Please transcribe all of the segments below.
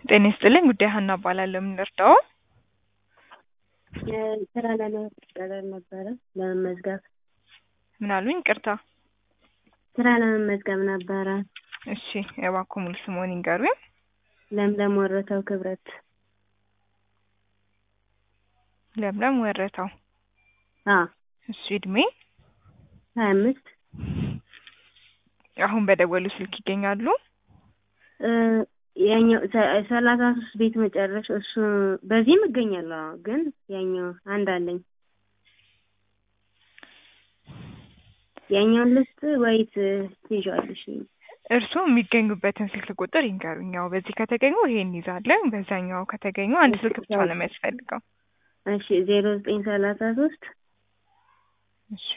ጤና ይስጥልኝ ጉዳይ ሀና እባላለሁ። ምን ልርዳዎ? ስራ ለመቀጠር ነበረ ለመመዝገብ ምን አሉኝ? ይቅርታ። ስራ ለመመዝገብ ነበረ። እሺ እባክዎ ሙሉ ስምዎን ይንገሩኝ? ለምለም ወረተው ክብረት። ለምለም ወረታው። አዎ እሺ እድሜ? ሀያ አምስት አሁን በደወሉ ስልክ ይገኛሉ? ያኛው ሰላሳ ሶስት ቤት መጨረሻ እሱ በዚህም እገኛለሁ። አዎ ግን ያኛው አንድ አለኝ። ያኛውን ልስጥ ወይስ ትይዣለሽ? እርስዎ የሚገኙበትን ስልክ ቁጥር ይንገሩኝ። ያው በዚህ ከተገኙ ይሄን እንይዛለን፣ በዛኛው ከተገኙ አንድ ስልክ ብቻ ነው የሚያስፈልገው። እሺ ዜሮ ዘጠኝ ሰላሳ ሶስት እሺ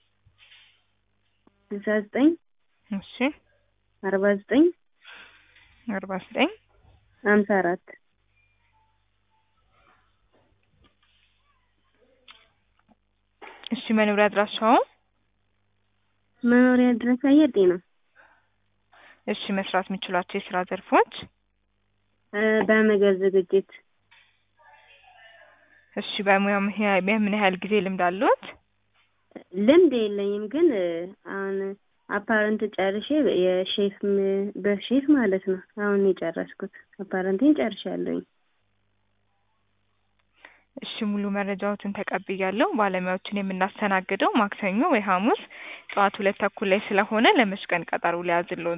ስልሳ ዘጠኝ እሺ አርባ ዘጠኝ አርባ ዘጠኝ ሀምሳ አራት እሺ መኖሪያ አድራሻው? መኖሪያ ድረስ አየር ጤና። እሺ መስራት የሚችሏቸው የስራ ዘርፎች? በምግብ ዝግጅት። እሺ በሙያ ምን ያህል ጊዜ ልምድ አለዎት? ልምድ የለኝም ግን አሁን አፓረንት ጨርሼ የሼፍ በሼፍ ማለት ነው አሁን የጨረስኩት አፓረንቴን ጨርሻለሁኝ። እሺ ሙሉ መረጃዎትን ተቀብያለሁ። ባለሙያዎችን የምናስተናግደው ማክሰኞ ወይ ሐሙስ ጠዋት ሁለት ተኩል ላይ ስለሆነ ለመች ቀን ቀጠሮ ሊያዝልዎት?